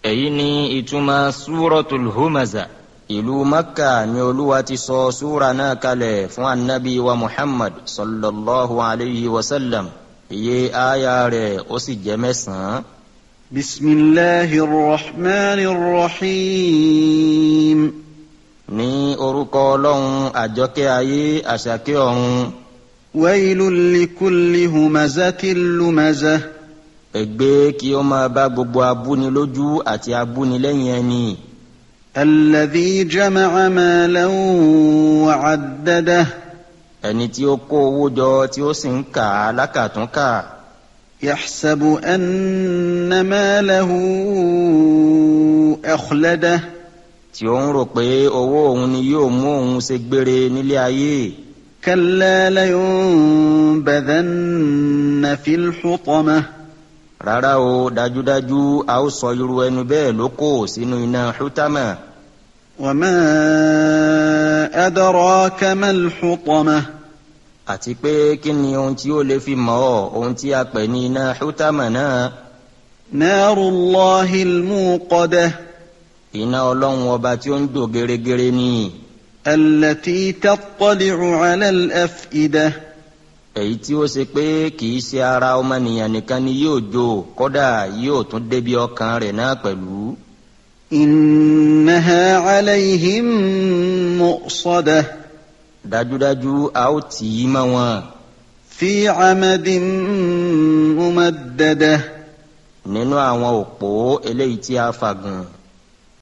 èyí ni ìtumọ̀ súrọ̀tul humaza ìlú makka ni olúwa ti sọ súra náà kalẹ̀ fún anabi wa muhammad sallallahu alayhi wa sallam iye aya rẹ̀ ó sì jẹ́ mẹ́sàn-án. بسم الله الرحمن الرحيم ní orúkọ ọlọ́run àjọkẹ́ ayé àṣàkẹ́ ọ̀run ويل لكل همزة لمزة ègbé kí ó máa bá gbogbo abúnilójú àti abúnilẹ́yìn ẹni الذي جمع مالا وعدده ẹni tí ó kó owó jọ tí ó sì ń kà á lákàtúnkà يحسب أن ماله أخلده tí ó ń rò pé owó òun ni yóò mú òun ṣe gbére nílé ayé كلا لينبذن في الحطمة rárá o dájúdájú a ó sọ irú ẹnu bẹ́ẹ̀ lóko sínú iná hútámà وما أدراك ما الحطمة àti pé kí ni ohun tí ó lè fi mọ̀ ọ́ ohun tí a pè ní iná hútámà náà نار الله الموقدة iná ọlọ́run ọba tí ó ń dò gẹ́rẹ́gẹ́rẹ́ ni التي تطلع على الأفئدة èyí tí ó ṣe pé kì í ṣe ara ọmọnìyàn nìkan ni yóò jó kódà yóò tún débi ọkàn rẹ̀ náà pẹ̀lú. إنها عليهم مؤصدة dájúdájú a ó tì í mọ́ wọn في عمد ممدده nínú àwọn òpó eléyìí tí a fàgùn